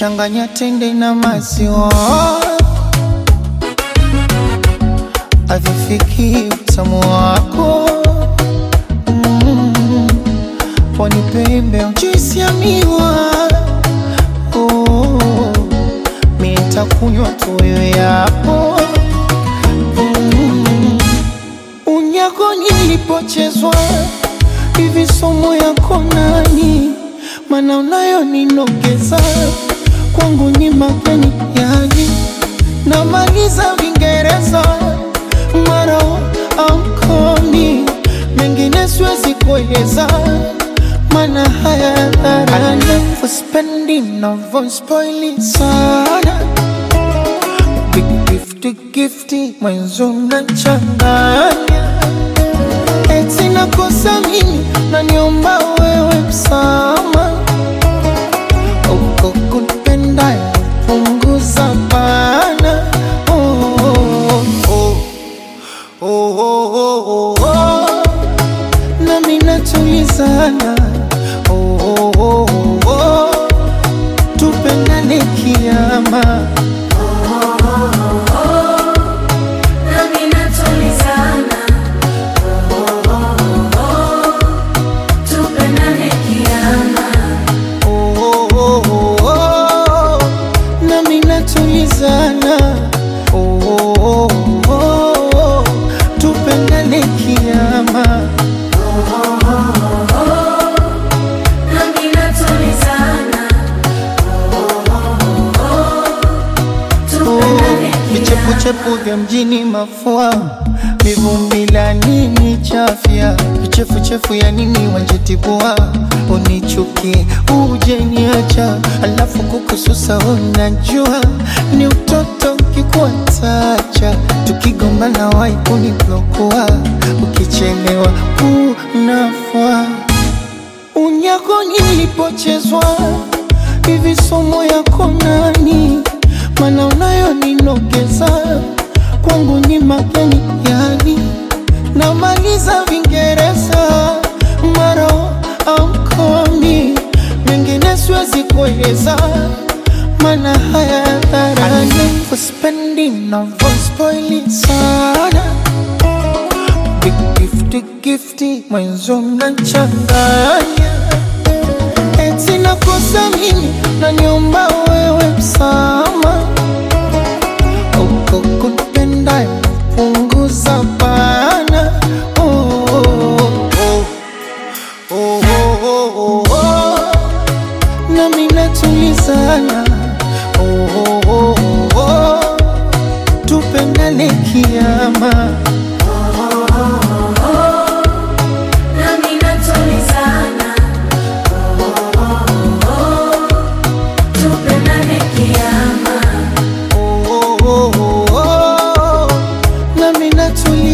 changanya tende na maziwa, avifiki utamu wako mm. Pwani pembe juisi ya miwa oh. Mi nitakunywa tu wewe yapo mm. Unyako nilipochezwa hivi somo yako nani? Mana unayo ninogeza kwangu ni mageni yani, namaliza Vingereza mara amkomi mengine siwezi kueleza, mana haya dharani uspendi navyospoili sana Big gifty gifty mwenzo mnachanganya eti nakosa mimi naniomba wewe msama uko kunipenda punguza bana oh, oh, oh, oh, oh, oh, oh. nami natulizana oh, oh, oh, oh, oh. tupendane kiama Nami natulizana, oh, oh, oh, tupendane kiama. oh, oh, oh, oh, oh. nami natulizana oh, oh, oh, oh. tupendane kiama Nami natulizana, oh, oh, oh, tupendane kiama. vichepuchepu vya mjini mafua mivumbi la nini chafya vichefuchefu ya nini wanjitibua unichuki uje niacha alafu kukususa unajua ni utoto kikuatacha tukigombana wai kuniblokua ukichelewa unafua unyako nilipochezwa hivi somo yako nani? Mana unayo ninogeza kwangu ni mageni yani, namaliza Vingereza mara amkomi mengine siwezi kueleza, mana haya dharani uspendi navyospoili sana Big gifty gifty mwenzo mnachanganya eti nakosa mimi naniomba wewe msama uko kunipenda punguza bana oh, oh, oh, oh, oh, oh, oh. nami natulizana oh, oh, oh, oh, oh. tupendane kiama Nami natulizana, oh, oh, oh, tupendane kiama. oh, oh, oh, oh, oh. nami natulizana